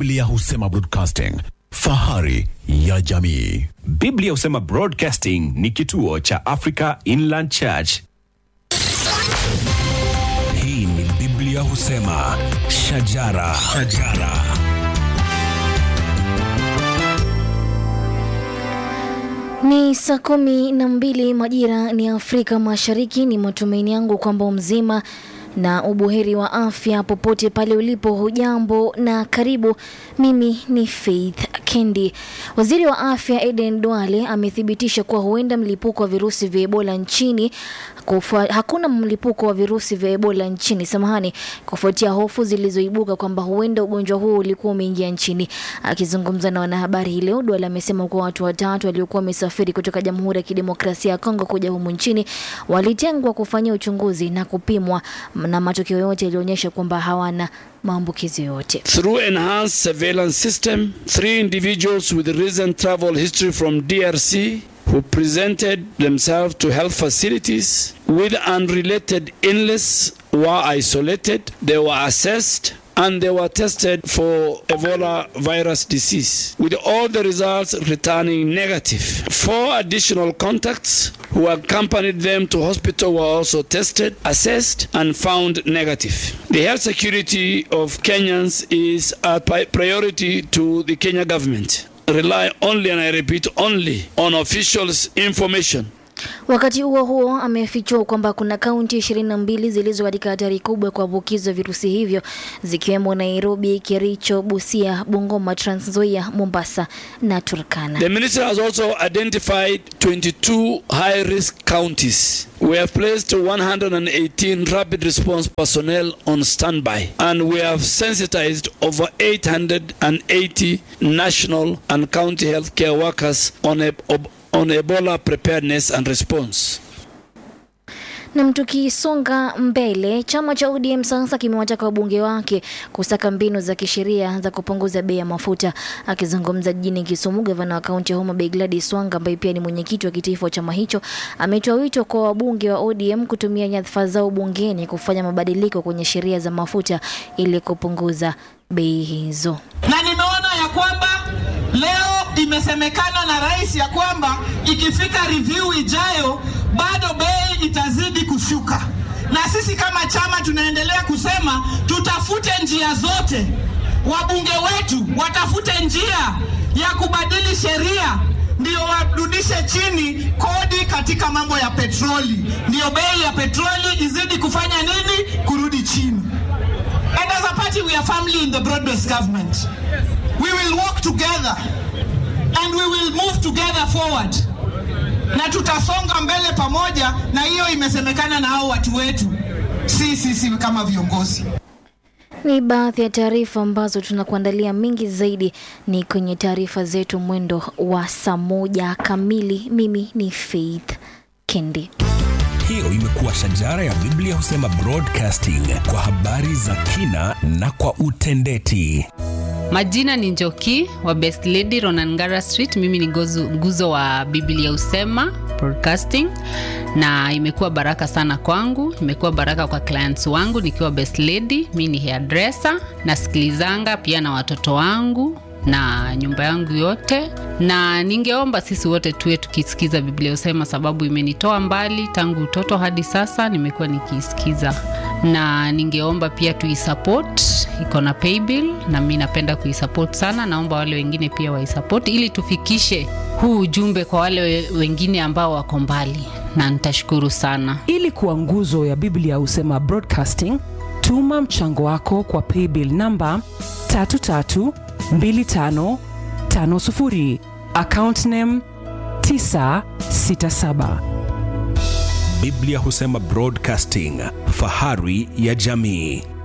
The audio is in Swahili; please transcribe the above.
Biblia husema broadcasting, fahari ya jamii. Biblia husema Broadcasting ni kituo cha Africa Inland Church. Hii ni Biblia husema shajara, shajara. Ni saa kumi na mbili majira ni Afrika Mashariki. Ni matumaini yangu kwamba mzima na ubuheri wa afya popote pale ulipo. Hujambo na karibu. Mimi ni Faith Kendi. Waziri wa afya Eden Duale amethibitisha kuwa huenda mlipuko wa virusi vya Ebola nchini kufua, hakuna mlipuko wa virusi vya Ebola nchini samahani, kufuatia hofu zilizoibuka kwamba huenda ugonjwa huo ulikuwa umeingia nchini. Akizungumza na wanahabari hii leo, Duale amesema kuwa watu watatu waliokuwa wamesafiri kutoka Jamhuri ya Kidemokrasia ya Kongo kuja humu nchini walitengwa kufanyia uchunguzi na kupimwa na matokeo yote yalionyesha kwamba hawana maambukizi yoyote. Through enhanced surveillance system, three individuals with recent travel history from DRC who presented themselves to health facilities with unrelated illness were isolated. They were assessed and they were tested for Ebola virus disease, with all the results returning negative. Four additional contacts who accompanied them to hospital were also tested, assessed, and found negative. The health security of Kenyans is a pri- priority to the Kenya government. Rely only, and I repeat, only on officials' information. Wakati huo huo, amefichua kwamba kuna kaunti ishirini na mbili zilizo katika hatari kubwa ya kuambukizwa virusi hivyo zikiwemo Nairobi, Kericho, Busia, Bungoma, Trans Nzoia, Mombasa na Turkana. The minister has also identified 22 high risk counties. We have placed 118 rapid response personnel on standby and we have sensitized over 880 national and county healthcare workers on, a, on Ebola preparedness and response. Na tukisonga mbele, chama cha ODM sasa kimewataka wabunge wake kusaka mbinu za kisheria za kupunguza bei ya mafuta. Akizungumza jijini Kisumu, gavana wa kaunti ya Homa Bay Gladys Wanga ambaye pia ni mwenyekiti wa kitaifa wa chama hicho ametoa wito kwa wabunge wa ODM kutumia nyadhifa zao bungeni kufanya mabadiliko kwenye sheria za mafuta ili kupunguza bei hizo. na nimeona ya kwamba leo imesemekana na rais ya kwamba ikifika review ijayo bado bei itazidi kushuka, na sisi kama chama tunaendelea kusema tutafute njia zote, wabunge wetu watafute njia ya kubadili sheria ndio warudishe chini kodi katika mambo ya petroli, ndio bei ya petroli izidi kufanya nini? Kurudi chini. And as a party, we are family in the broad-based government. We will work together and we will move together forward, na tutasonga mbele pamoja, na hiyo imesemekana na hao watu wetu, si sisi kama viongozi. Ni baadhi ya taarifa ambazo tunakuandalia. Mingi zaidi ni kwenye taarifa zetu mwendo wa saa moja kamili. Mimi ni Faith Kendi. Hiyo imekuwa shajara ya Biblia husema broadcasting kwa habari za kina na kwa utendeti. Majina ni Njoki wa Best Lady Ronangara Street. Mimi ni gozu, nguzo wa Biblia Usema Broadcasting, na imekuwa baraka sana kwangu, imekuwa baraka kwa clients wangu nikiwa Best Lady. Mi ni hairdresser, nasikilizanga pia na watoto wangu na nyumba yangu yote, na ningeomba sisi wote tuwe tukisikiza Biblia Usema, sababu imenitoa mbali tangu utoto hadi sasa, nimekuwa nikiisikiza, na ningeomba pia tuisupport, iko na paybill na mi napenda kuisupport sana. Naomba wale wengine pia waisupport ili tufikishe huu ujumbe kwa wale we- wengine ambao wako mbali, na nitashukuru sana. ili kuwa nguzo ya biblia husema broadcasting tuma mchango wako kwa paybill namba 332550 account name 967 Biblia husema broadcasting, fahari ya jamii.